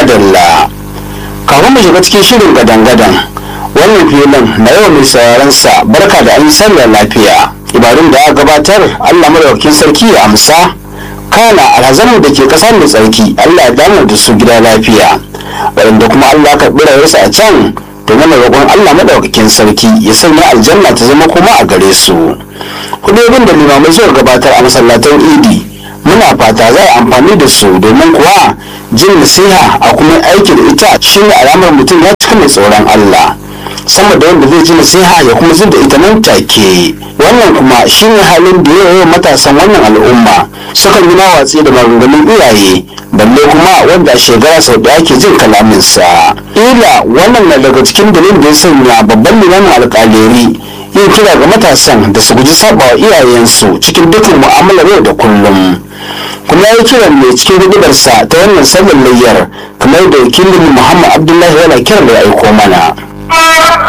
madalla kafin mu shiga cikin shirin gadan-gadan wannan filin na yawan mai sauraron sa barka da an sallar lafiya ibadun da aka gabatar allah madaukakin sarki ya amsa kana alhazamu da ke kasar da tsarki allah ya damar da su gida lafiya waɗanda kuma allah ka rayuwarsa a can domin roƙon allah madaukakin sarki ya sanya aljanna ta zama kuma a gare su hudobin da limamai suka gabatar a masallatan idi muna fata za a amfani da su domin kuwa jin nasiha a kuma aiki da ita shine alamar mutum ya cika mai tsoron Allah sama da wanda zai ji nasiha ya kuma zin da ita nan take wannan kuma shine halin da yawa matasan wannan al'umma sukan yi watsi da maganganun iyaye balle kuma wanda a shekara sau da ake jin kalaminsa ila wannan na daga cikin dalilin da ya sanya babban limamin alƙaleri yin kira ga matasan da su guji sabawa iyayensu cikin dukkan mu'amalar yau da kullum kuma ya yi kiran ne cikin hudubarsa ta wannan sallar layyar kamar da wakilin muhammad abdullahi yana kiran da ya aiko mana